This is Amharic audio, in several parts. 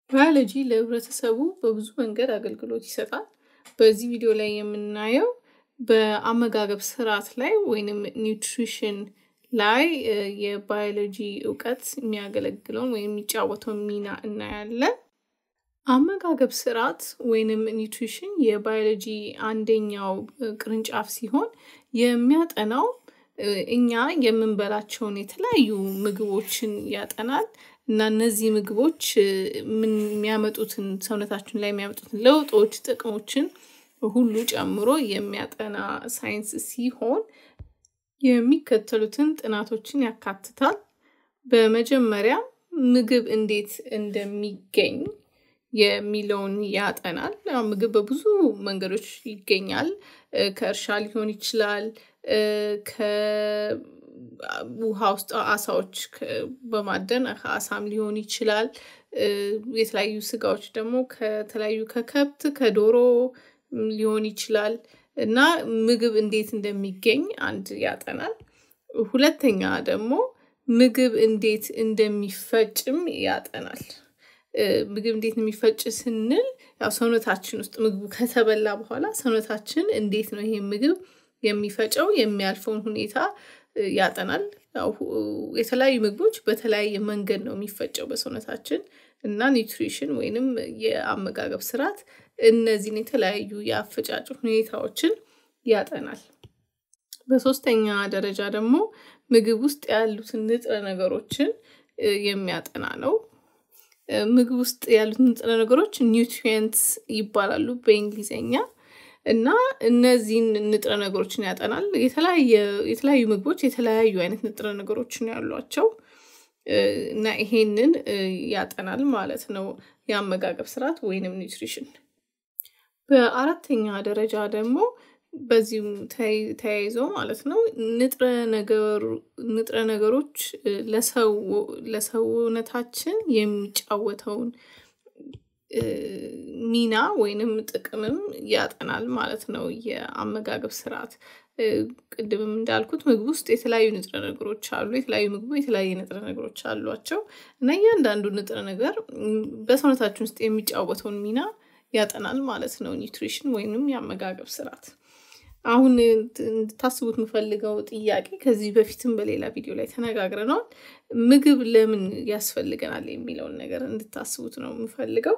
ባዮሎጂ ለህብረተሰቡ በብዙ መንገድ አገልግሎት ይሰጣል። በዚህ ቪዲዮ ላይ የምናየው በአመጋገብ ስርዓት ላይ ወይንም ኒውትሪሽን ላይ የባዮሎጂ እውቀት የሚያገለግለውን ወይም የሚጫወተውን ሚና እናያለን። አመጋገብ ስርዓት ወይንም ኒውትሪሽን የባዮሎጂ አንደኛው ቅርንጫፍ ሲሆን የሚያጠናው እኛ የምንበላቸውን የተለያዩ ምግቦችን ያጠናል እና እነዚህ ምግቦች ምን የሚያመጡትን ሰውነታችን ላይ የሚያመጡትን ለውጦች፣ ጥቅሞችን ሁሉ ጨምሮ የሚያጠና ሳይንስ ሲሆን የሚከተሉትን ጥናቶችን ያካትታል። በመጀመሪያ ምግብ እንዴት እንደሚገኝ የሚለውን ያጠናል። ምግብ በብዙ መንገዶች ይገኛል። ከእርሻ ሊሆን ይችላል። ከውሃ ውስጥ አሳዎች በማደን ከአሳም ሊሆን ይችላል። የተለያዩ ስጋዎች ደግሞ ከተለያዩ ከከብት ከዶሮ ሊሆን ይችላል እና ምግብ እንዴት እንደሚገኝ አንድ ያጠናል። ሁለተኛ ደግሞ ምግብ እንዴት እንደሚፈጭም ያጠናል። ምግብ እንዴት የሚፈጭ ስንል ያው ሰውነታችን ውስጥ ምግቡ ከተበላ በኋላ ሰውነታችን እንዴት ነው ይሄ ምግብ የሚፈጨው የሚያልፈውን ሁኔታ ያጠናል። የተለያዩ ምግቦች በተለያየ መንገድ ነው የሚፈጨው በሰውነታችን እና ኒውትሪሽን ወይንም የአመጋገብ ስርዓት እነዚህን የተለያዩ የአፈጫጭ ሁኔታዎችን ያጠናል። በሶስተኛ ደረጃ ደግሞ ምግብ ውስጥ ያሉትን ንጥረ ነገሮችን የሚያጠና ነው። ምግብ ውስጥ ያሉት ንጥረ ነገሮች ኒውትሪየንትስ ይባላሉ በእንግሊዘኛ እና እነዚህን ንጥረ ነገሮችን ያጠናል። የተለያዩ ምግቦች የተለያዩ አይነት ንጥረ ነገሮችን ያሏቸው እና ይሄንን ያጠናል ማለት ነው የአመጋገብ ስርዓት ወይንም ኒውትሪሽን። በአራተኛ ደረጃ ደግሞ በዚሁም ተያይዞ ማለት ነው ንጥረ ነገሮች ለሰውነታችን የሚጫወተውን ሚና ወይንም ጥቅምም ያጠናል ማለት ነው የአመጋገብ ስርዓት። ቅድምም እንዳልኩት ምግብ ውስጥ የተለያዩ ንጥረ ነገሮች አሉ። የተለያዩ ምግቡ የተለያዩ ንጥረ ነገሮች አሏቸው እና እያንዳንዱ ንጥረ ነገር በሰውነታችን ውስጥ የሚጫወተውን ሚና ያጠናል ማለት ነው ኒውትሪሽን ወይንም የአመጋገብ ስርዓት። አሁን እንድታስቡት የምፈልገው ጥያቄ ከዚህ በፊትም በሌላ ቪዲዮ ላይ ተነጋግረነዋል። ምግብ ለምን ያስፈልገናል የሚለውን ነገር እንድታስቡት ነው የምፈልገው።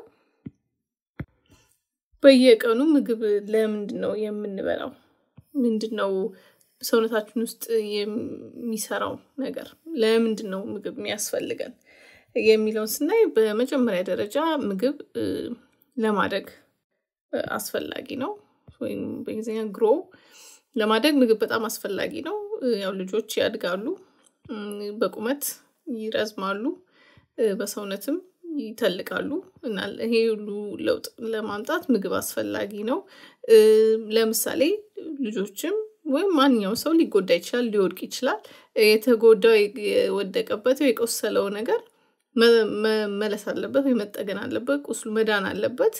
በየቀኑ ምግብ ለምንድን ነው የምንበላው? ምንድን ነው ሰውነታችን ውስጥ የሚሰራው ነገር? ለምንድን ነው ምግብ የሚያስፈልገን የሚለውን ስናይ በመጀመሪያ ደረጃ ምግብ ለማደግ አስፈላጊ ነው። ወይም በእንግሊዝኛ ግሮ ለማደግ ምግብ በጣም አስፈላጊ ነው። ያው ልጆች ያድጋሉ፣ በቁመት ይረዝማሉ፣ በሰውነትም ይተልቃሉ እና ይሄ ሁሉ ለውጥ ለማምጣት ምግብ አስፈላጊ ነው። ለምሳሌ ልጆችም ወይም ማንኛውም ሰው ሊጎዳ ይችላል፣ ሊወድቅ ይችላል። የተጎዳው የወደቀበት የቆሰለው ነገር መመለስ አለበት ወይ መጠገን አለበት። ቁስሉ መዳን አለበት።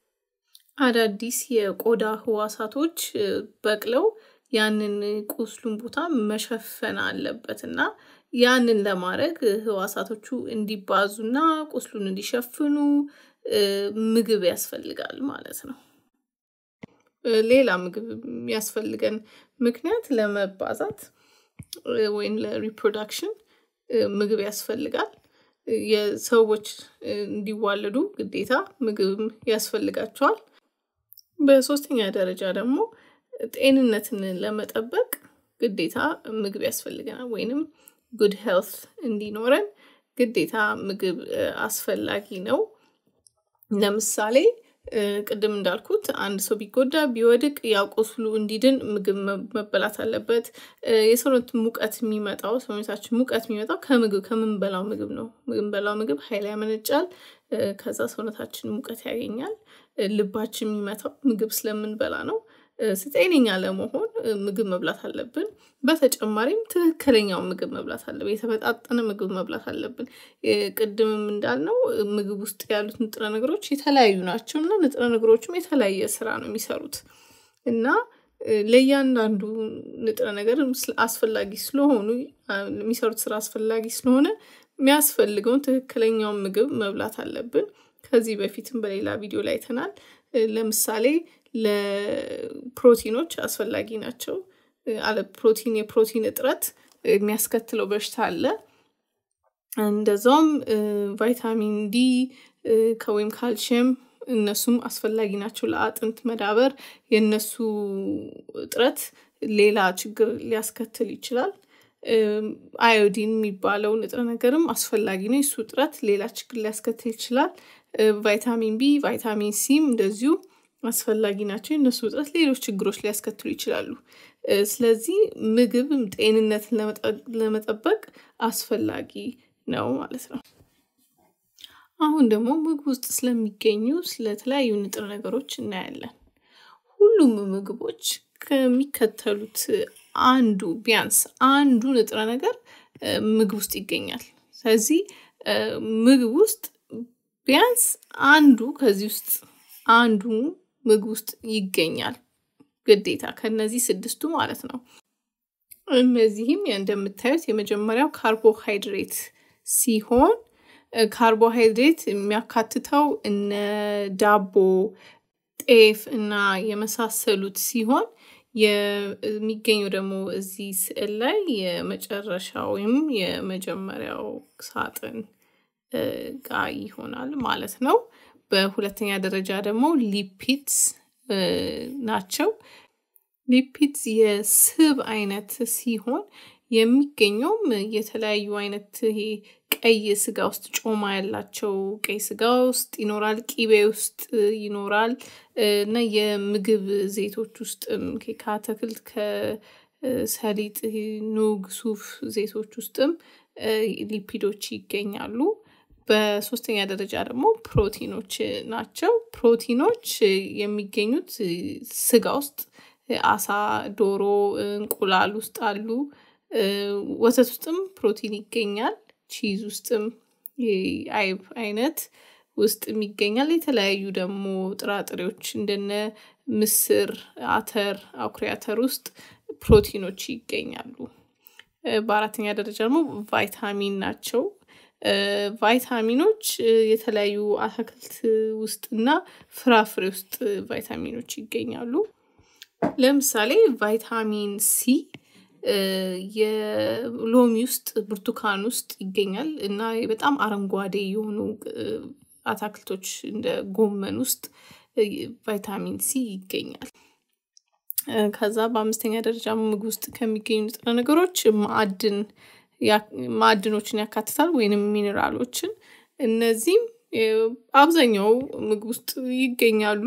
አዳዲስ የቆዳ ህዋሳቶች በቅለው ያንን ቁስሉን ቦታ መሸፈን አለበት እና ያንን ለማድረግ ህዋሳቶቹ እንዲባዙና ቁስሉን እንዲሸፍኑ ምግብ ያስፈልጋል ማለት ነው። ሌላ ምግብ የሚያስፈልገን ምክንያት ለመባዛት ወይም ለሪፕሮዳክሽን ምግብ ያስፈልጋል። የሰዎች እንዲዋለዱ ግዴታ ምግብም ያስፈልጋቸዋል። በሶስተኛ ደረጃ ደግሞ ጤንነትን ለመጠበቅ ግዴታ ምግብ ያስፈልገናል ወይንም ጉድ ሄልት እንዲኖረን ግዴታ ምግብ አስፈላጊ ነው። ለምሳሌ ቅድም እንዳልኩት አንድ ሰው ቢጎዳ ቢወድቅ ያው ቁስሉ እንዲድን ምግብ መበላት አለበት። የሰውነት ሙቀት የሚመጣው ሰውነታችን ሙቀት የሚመጣው ከምግብ ከምንበላው ምግብ ነው። የምንበላው ምግብ ኃይል ያመነጫል። ከዛ ሰውነታችን ሙቀት ያገኛል። ልባችን የሚመታው ምግብ ስለምንበላ ነው። ጤነኛ ለመሆን ምግብ መብላት አለብን። በተጨማሪም ትክክለኛውን ምግብ መብላት አለብን። የተመጣጠነ ምግብ መብላት አለብን። ቅድምም እንዳልነው ምግብ ውስጥ ያሉት ንጥረ ነገሮች የተለያዩ ናቸው እና ንጥረ ነገሮችም የተለያየ ስራ ነው የሚሰሩት እና ለእያንዳንዱ ንጥረ ነገር አስፈላጊ ስለሆኑ የሚሰሩት ስራ አስፈላጊ ስለሆነ የሚያስፈልገውን ትክክለኛውን ምግብ መብላት አለብን። ከዚህ በፊትም በሌላ ቪዲዮ ላይ አይተናል። ለምሳሌ ለፕሮቲኖች አስፈላጊ ናቸው። አለ ፕሮቲን የፕሮቲን እጥረት የሚያስከትለው በሽታ አለ። እንደዛውም ቫይታሚን ዲ ከወይም ካልሽየም እነሱም አስፈላጊ ናቸው ለአጥንት መዳበር። የእነሱ እጥረት ሌላ ችግር ሊያስከትል ይችላል። አዮዲን የሚባለው ንጥረ ነገርም አስፈላጊ ነው። የሱ እጥረት ሌላ ችግር ሊያስከትል ይችላል። ቫይታሚን ቢ፣ ቫይታሚን ሲም እንደዚሁ አስፈላጊ ናቸው። የእነሱ እጥረት ሌሎች ችግሮች ሊያስከትሉ ይችላሉ። ስለዚህ ምግብ ጤንነትን ለመጠበቅ አስፈላጊ ነው ማለት ነው። አሁን ደግሞ ምግብ ውስጥ ስለሚገኙ ስለተለያዩ ንጥረ ነገሮች እናያለን። ሁሉም ምግቦች ከሚከተሉት አንዱ ቢያንስ አንዱ ንጥረ ነገር ምግብ ውስጥ ይገኛል። ስለዚህ ምግብ ውስጥ ቢያንስ አንዱ ከዚህ ውስጥ አንዱ ምግብ ውስጥ ይገኛል ግዴታ ከነዚህ ስድስቱ ማለት ነው። እነዚህም እንደምታዩት የመጀመሪያው ካርቦሃይድሬት ሲሆን ካርቦሃይድሬት የሚያካትተው እነ ዳቦ፣ ጤፍ እና የመሳሰሉት ሲሆን የሚገኘው ደግሞ እዚህ ስዕል ላይ የመጨረሻ ወይም የመጀመሪያው ሳጥን ጋር ይሆናል ማለት ነው። በሁለተኛ ደረጃ ደግሞ ሊፒድስ ናቸው። ሊፒድስ የስብ አይነት ሲሆን የሚገኘውም የተለያዩ አይነት ይሄ ቀይ ስጋ ውስጥ ጮማ ያላቸው ቀይ ስጋ ውስጥ ይኖራል፣ ቂቤ ውስጥ ይኖራል እና የምግብ ዘይቶች ውስጥም ከአትክልት ከሰሊጥ፣ ኑግ፣ ሱፍ ዘይቶች ውስጥም ሊፒዶች ይገኛሉ። በሶስተኛ ደረጃ ደግሞ ፕሮቲኖች ናቸው። ፕሮቲኖች የሚገኙት ስጋ ውስጥ አሳ፣ ዶሮ፣ እንቁላል ውስጥ አሉ። ወተት ውስጥም ፕሮቲን ይገኛል። ቺዝ ውስጥም አይብ አይነት ውስጥም ይገኛል። የተለያዩ ደግሞ ጥራጥሬዎች እንደነ ምስር፣ አተር፣ አኩሪ አተር ውስጥ ፕሮቲኖች ይገኛሉ። በአራተኛ ደረጃ ደግሞ ቫይታሚን ናቸው። ቫይታሚኖች የተለያዩ አትክልት ውስጥ እና ፍራፍሬ ውስጥ ቫይታሚኖች ይገኛሉ። ለምሳሌ ቫይታሚን ሲ የሎሚ ውስጥ፣ ብርቱካን ውስጥ ይገኛል እና በጣም አረንጓዴ የሆኑ አትክልቶች እንደ ጎመን ውስጥ ቫይታሚን ሲ ይገኛል። ከዛ በአምስተኛ ደረጃ ምግብ ውስጥ ከሚገኙ ንጥረ ነገሮች ማዕድን ማዕድኖችን ያካትታል ወይንም ሚኔራሎችን። እነዚህም አብዛኛው ምግብ ውስጥ ይገኛሉ።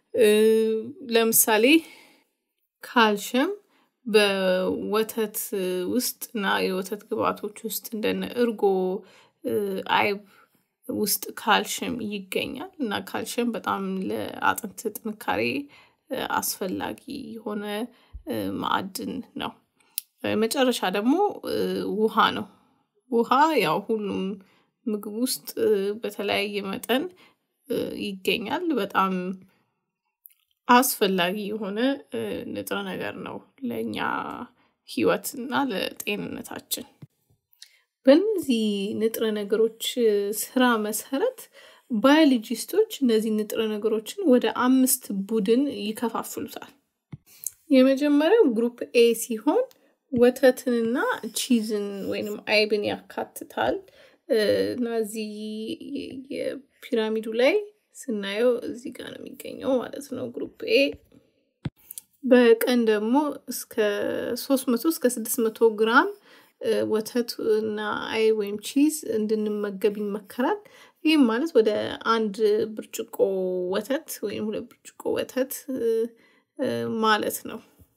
ለምሳሌ ካልሽየም በወተት ውስጥ እና የወተት ግብአቶች ውስጥ እንደነ እርጎ፣ አይብ ውስጥ ካልሽየም ይገኛል እና ካልሽየም በጣም ለአጥንት ጥንካሬ አስፈላጊ የሆነ ማዕድን ነው። መጨረሻ ደግሞ ውሃ ነው። ውሃ ያው ሁሉም ምግብ ውስጥ በተለያየ መጠን ይገኛል። በጣም አስፈላጊ የሆነ ንጥረ ነገር ነው ለእኛ ህይወት እና ለጤንነታችን። በእነዚህ ንጥረ ነገሮች ስራ መሰረት ባዮሎጂስቶች እነዚህ ንጥረ ነገሮችን ወደ አምስት ቡድን ይከፋፍሉታል። የመጀመሪያው ግሩፕ ኤ ሲሆን ወተትንና ቺዝን ወይንም አይብን ያካትታል እና እዚህ የፒራሚዱ ላይ ስናየው እዚህ ጋር ነው የሚገኘው ማለት ነው። ግሩፕ ኤ በቀን ደግሞ እስከ ሶስት መቶ እስከ ስድስት መቶ ግራም ወተት እና አይብ ወይም ቺዝ እንድንመገብ ይመከራል። ይህም ማለት ወደ አንድ ብርጭቆ ወተት ወይም ሁለት ብርጭቆ ወተት ማለት ነው።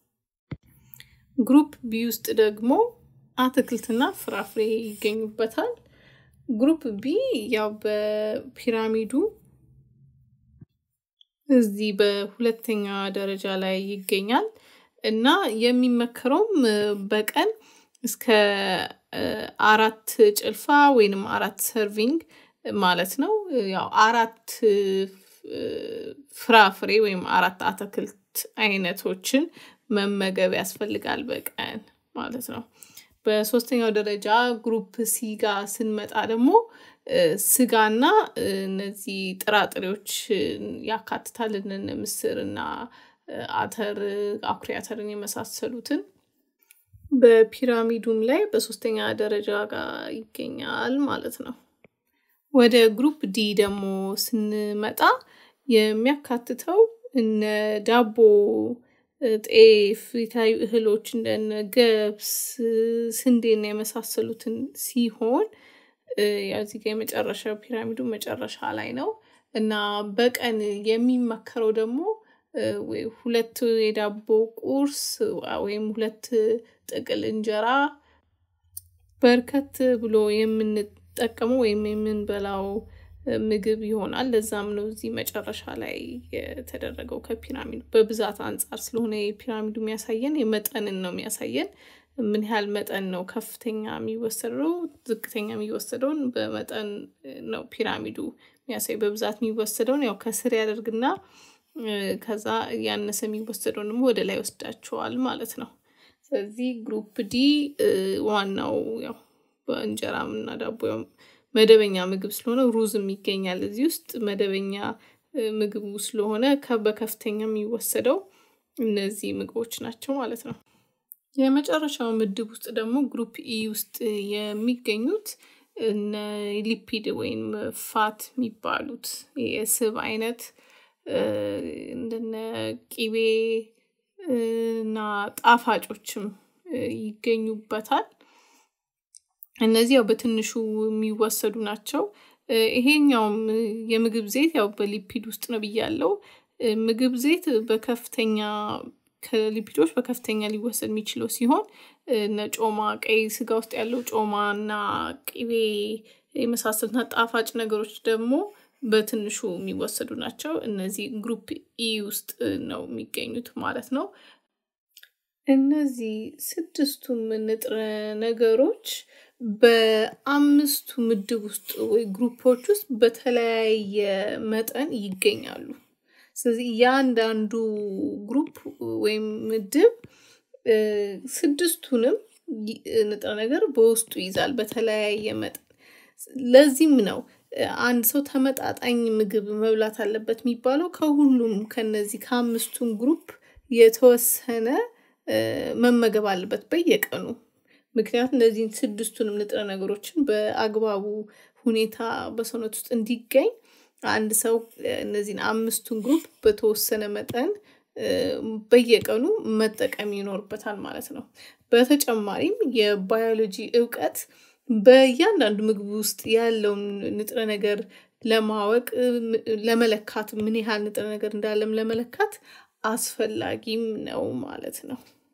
ግሩፕ ቢ ውስጥ ደግሞ አትክልትና ፍራፍሬ ይገኙበታል። ግሩፕ ቢ ያው በፒራሚዱ እዚህ በሁለተኛ ደረጃ ላይ ይገኛል እና የሚመከረውም በቀን እስከ አራት ጭልፋ ወይንም አራት ሰርቪንግ ማለት ነው። ያው አራት ፍራፍሬ ወይም አራት አትክልት አይነቶችን መመገብ ያስፈልጋል በቀን ማለት ነው። በሶስተኛው ደረጃ ግሩፕ ሲ ጋር ስንመጣ ደግሞ ስጋና እነዚህ ጥራጥሬዎች ያካትታል። እነ ምስር እና አተር፣ አኩሪ አተርን የመሳሰሉትን በፒራሚዱም ላይ በሶስተኛ ደረጃ ጋር ይገኛል ማለት ነው። ወደ ግሩፕ ዲ ደግሞ ስንመጣ የሚያካትተው እነ ዳቦ፣ ጤፍ፣ የተለያዩ እህሎች እንደነ ገብስ፣ ስንዴና የመሳሰሉትን ሲሆን ያው እዚህ ጋ የመጨረሻው ፒራሚዱ መጨረሻ ላይ ነው እና በቀን የሚመከረው ደግሞ ሁለት የዳቦ ቁርስ ወይም ሁለት ጥቅል እንጀራ በርከት ብሎ የምንጠቀመው ወይም የምንበላው ምግብ ይሆናል። ለዛም ነው እዚህ መጨረሻ ላይ የተደረገው ከፒራሚዱ በብዛት አንጻር ስለሆነ የፒራሚዱ የሚያሳየን የመጠንን ነው የሚያሳየን ምን ያህል መጠን ነው ከፍተኛ የሚወሰደው ዝቅተኛ የሚወሰደውን በመጠን ነው ፒራሚዱ የሚያሳይ በብዛት የሚወሰደውን ያው ከስር ያደርግና ከዛ ያነሰ የሚወሰደውን ደግሞ ወደ ላይ ወስዳቸዋል ማለት ነው። ስለዚህ ግሩፕ ዲ ዋናው ያው በእንጀራም እና ዳቦ መደበኛ ምግብ ስለሆነ ሩዝም ይገኛል እዚህ ውስጥ መደበኛ ምግቡ ስለሆነ በከፍተኛ የሚወሰደው እነዚህ ምግቦች ናቸው ማለት ነው። የመጨረሻው ምድብ ውስጥ ደግሞ ግሩፕ ኢ ውስጥ የሚገኙት እነ ሊፒድ ወይም ፋት የሚባሉት የስብ አይነት እንደነ ቂቤ እና ጣፋጮችም ይገኙበታል። እነዚህ ያው በትንሹ የሚወሰዱ ናቸው። ይሄኛውም የምግብ ዘይት ያው በሊፒድ ውስጥ ነው ብያለው። ምግብ ዘይት በከፍተኛ ከሊፒዶች በከፍተኛ ሊወሰድ የሚችለው ሲሆን እነ ጮማ ቀይ ስጋ ውስጥ ያለው ጮማ እና ቅቤ የመሳሰሉትና ጣፋጭ ነገሮች ደግሞ በትንሹ የሚወሰዱ ናቸው። እነዚህ ግሩፕ ኢ ውስጥ ነው የሚገኙት ማለት ነው። እነዚህ ስድስቱም ንጥረ ነገሮች በአምስቱ ምድብ ውስጥ ወይ ግሩፖች ውስጥ በተለያየ መጠን ይገኛሉ። ስለዚህ እያንዳንዱ ግሩፕ ወይም ምድብ ስድስቱንም ንጥረ ነገር በውስጡ ይዛል በተለያየ መጠን። ለዚህም ነው አንድ ሰው ተመጣጣኝ ምግብ መብላት አለበት የሚባለው ከሁሉም ከነዚህ ከአምስቱም ግሩፕ የተወሰነ መመገብ አለበት በየቀኑ። ምክንያቱም እነዚህን ስድስቱንም ንጥረ ነገሮችን በአግባቡ ሁኔታ በሰውነት ውስጥ እንዲገኝ አንድ ሰው እነዚህን አምስቱን ግሩፕ በተወሰነ መጠን በየቀኑ መጠቀም ይኖርበታል ማለት ነው። በተጨማሪም የባዮሎጂ እውቀት በእያንዳንዱ ምግብ ውስጥ ያለውን ንጥረ ነገር ለማወቅ ለመለካት ምን ያህል ንጥረ ነገር እንዳለም ለመለካት አስፈላጊም ነው ማለት ነው